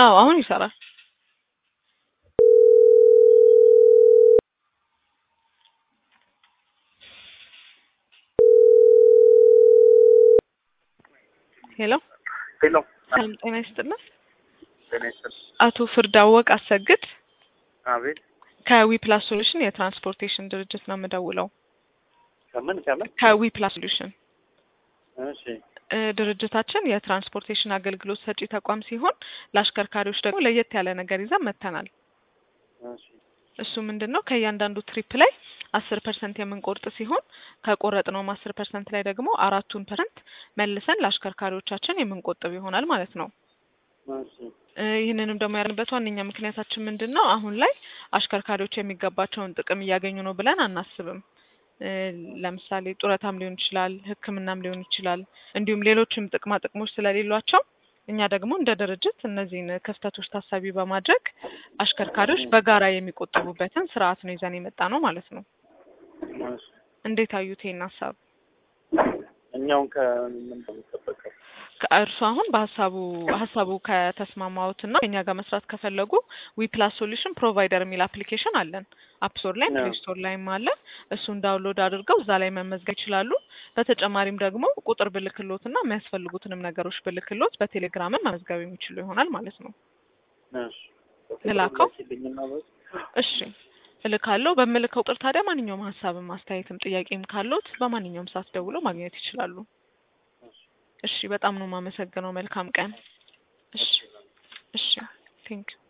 አዎ አሁን ይሰራል። ሄሎ ሄሎ ሰላም ጤና ይስጥልን። ጤና ይስጥልኝ። አቶ ፍርዳወቅ አሰግድ አቤት ከዊ ፕላስ ሶሉሽን የትራንስፖርቴሽን ድርጅት ነው የምደውለው። ከምን ከምን? ከዊ ፕላስ ሶሉሽን እሺ እ ድርጅታችን የትራንስፖርቴሽን አገልግሎት ሰጪ ተቋም ሲሆን ለአሽከርካሪዎች ደግሞ ለየት ያለ ነገር ይዘን መጥተናል። እሺ እሱ ምንድን ነው ከእያንዳንዱ ትሪፕ ላይ አስር ፐርሰንት የምንቆርጥ ሲሆን ከቆረጥነውም አስር ፐርሰንት ላይ ደግሞ አራቱን ፐርሰንት መልሰን ለአሽከርካሪዎቻችን የምንቆጥብ ይሆናል ማለት ነው። እሺ እ ይህንንም ደግሞ ያልንበት ዋነኛ ምክንያታችን ምንድን ነው? አሁን ላይ አሽከርካሪዎች የሚገባቸውን ጥቅም እያገኙ ነው ብለን አናስብም። እ ለምሳሌ ጡረታም ሊሆን ይችላል፣ ሕክምናም ሊሆን ይችላል፣ እንዲሁም ሌሎችም ጥቅማ ጥቅሞች ስለሌሏቸው እኛ ደግሞ እንደ ድርጅት እነዚህን ክፍተቶች ታሳቢ በማድረግ አሽከርካሪዎች በጋራ የሚቆጥቡበትን ስርዓት ነው ይዘን የመጣ ነው ማለት ነው። እሺ እንዴት አዩት ይሄን ሀሳብ? እኛውን ከምን እንደሚጠበቀው ከእርሱ አሁን በሀሳቡ ሀሳቡ ከተስማማዎትና ከኛ ጋር መስራት ከፈለጉ ዊ ፕላስ ሶሉሽን ፕሮቫይደር የሚል አፕሊኬሽን አለን። አፕ ስቶር ላይም አዎ። ፕሌይ ስቶር ላይም አለ። እሱን ዳውንሎድ አድርገው እዛ ላይ መመዝገብ ይችላሉ። በተጨማሪም ደግሞ ቁጥር ብልክሎትና የሚያስፈልጉትንም ነገሮች ብልክሎት በቴሌግራምም መመዝገብ የሚችሉ ይሆናል ማለት ነው። እሺ ልላከው? ላኪልኝና በስ እሺ እልካለሁ። በምልከው ቁጥር ታዲያ ማንኛውም ሀሳብም አስተያየትም ጥያቄም ካሎት በማንኛውም ሰዓት ደውለው ማግኘት ይችላሉ። እሺ በጣም ነው የማመሰግነው። መልካም ቀን። እሺ እሺ ቴንክ